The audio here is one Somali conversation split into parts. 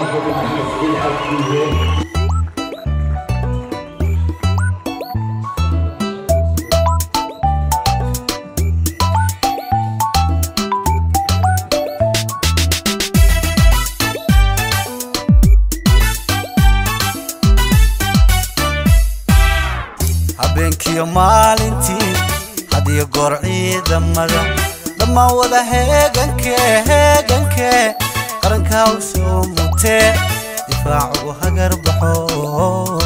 habeenkiyo maalintii hadiyo goor ciidamada dhammaan wada heegankee heegankee qarankaa u soo mutee difaac ugu hagar baxo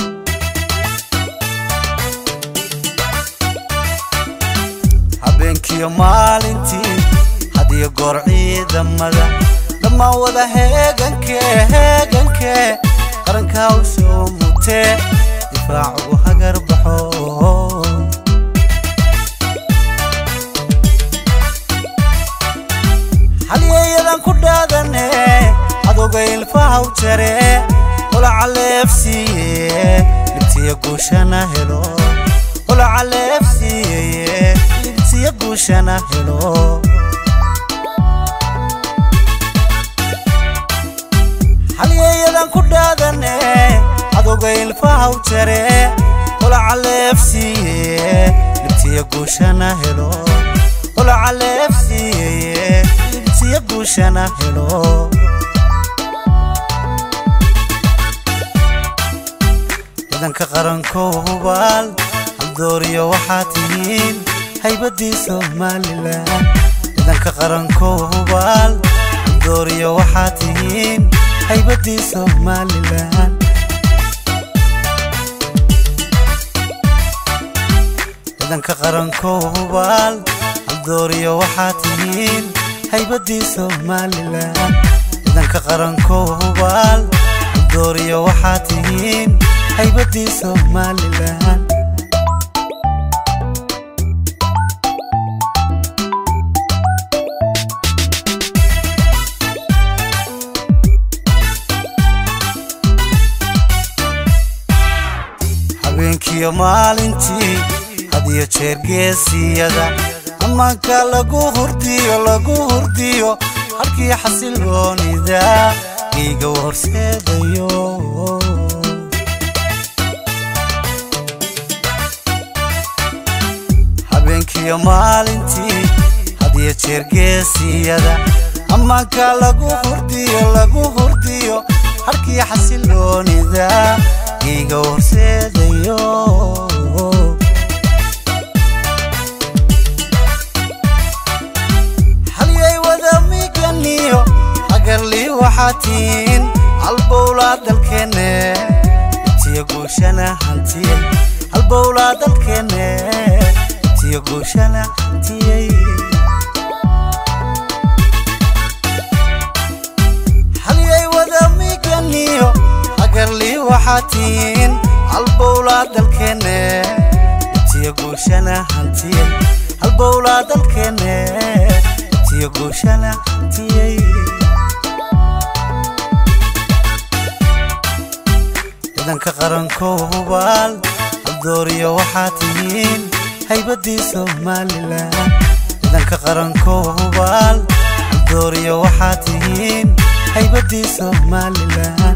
habeenkiyo maalintii hadiyo goor ciidamada dhammaan wada heegankee heegankee qarankaa u soo mutee difaac ugu hagar baxo halyeeyadan ku dhaadane cadowga ilfahaw jare holaca leefsiiye libtiya guushana helo holaca leefsiiyeye libtiya guushana helo halyeeyadan ku dhaadane cadowga ilfahaw jare holaca leefsiiye libtiya guushana helo holaca leefsiiyeye libtiya guushana helo ciidanka qarankow hubaal haldooriyo waxaa tihiin haybadii somalilan ciidanka qarankow hubaal haldooriyo waxaa tihiin haybadii somalilan ciidanka qarankow hubaal haldooriyo waxaa tihiin haybadii somalilan ciidanka qarankow hubaal haldooriyo waxaa tihiin haybadii somalilan habeenkiyo maalintii hadiyo jeer geesiyada ammaanka lagu hurdiyo lagu hurdiyo halkii xasiloonida dhiiga u horseedayo habeenkiyo maalintii hadiyo jeer geesiyada ammaanka lagu hurdiyo lagu hurdiyo halkii xasiloonida dhiiga u horseedayo halyay wada miganiyo hagarlii waxaa tihiin halbowlaa dalkeenne intiyo guushana hantiyey halbowlaa dalkeenne intiyo guushana hantiyey halyay wada miganiyo hagarlii waxaa tihiin halbowlaa dalkeenne intiyo guushana hantiyey halbowlaa dalkeenne intiyo guushana hantiyey ciidanka qarankow hubaal haldooriyo waxaa tihiin haybadii somalilan ciidanka qarankow hubaal haldooriyo waxaa tihiin haybadii somalilan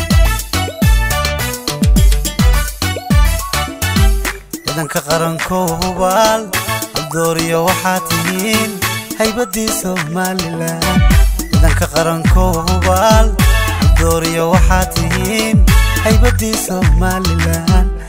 ciidanka qarankow hubaal haldooriyo waxaa tihiin haybadii somalilan ciidanka qarankow hubaal haldooriyo waxaa tihiin haybadii somalilan